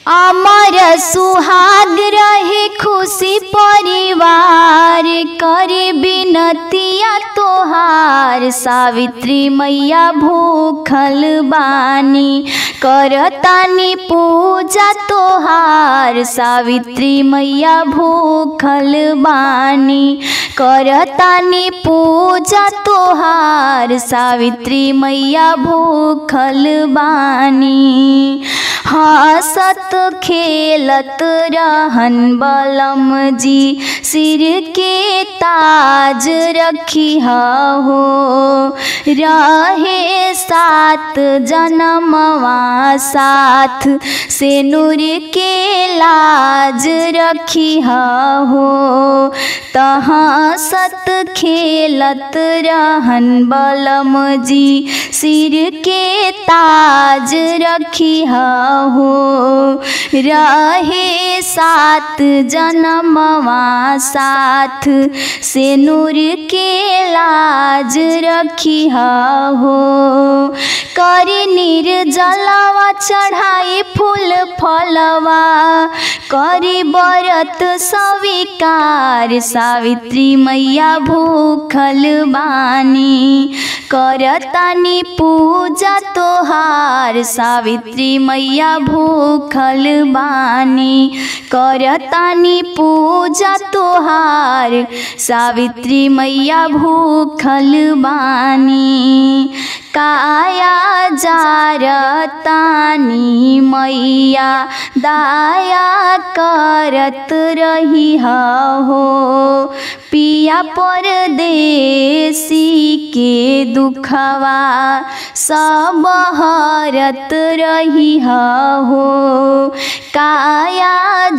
अमर सुहाग रहे खुशी परिवार करे बिनतिया तोहार सावित्री मैया भूखल बानी करतानी पूजा तोहार सावित्री मैया भूखल बानी करतानी पूजा तोहार सावित्री मैया भूखल बानी हंसत खेलत रहन बलम जी सिर के ताज रखी हो रहे सात जन्मवा साथ से नूर के लाज रखी हो तहाँ सत खेलत रहन बलम जी सिर के ताज रखी हो रहे सात जन्मवा साथ से नूर के लाज रखी हो करी निर्जलवा चढ़ाई फूल फलवा करी बरत स्वीकार सावित्री मैया भूखल बानी करतानी पूजा तोहार सावित्री मैया भूखल बानी करतानी पूजा तोहार सावित्री मैया भूखल बानी काया जारतानी मैया दाया करत रही हो पिया परदेसी के दुखवा सब हरत रही हो काया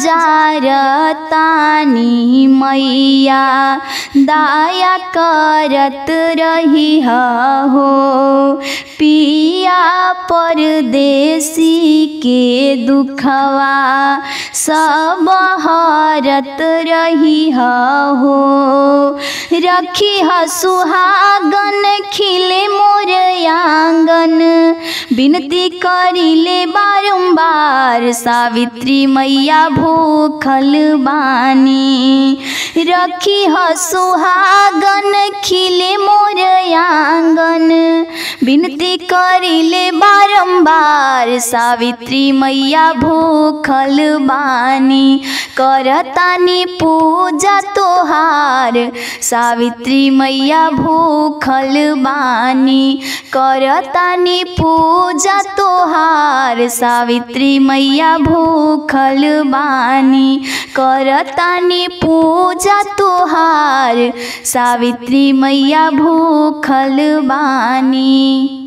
जारतानी मैया दाया करत रही हो पिया परदेसी के दुखवा सब हरत रही हो रखी ह सुहागन खिले मोर आंगन विनती करिले बारंबार सावित्री मैया भूखल बानी रखी ह सुहागन खिले मोर आंगन विनती करिले बारंबार सावित्री मैया भूखल बानी करतानी पूजा तोहार सावित्री मैया भूखल बानी करतानी पूजा तोहार सावित्री मैया भूखल बानी करतानी पूजा तोहार सावित्री मैया भूखल बानी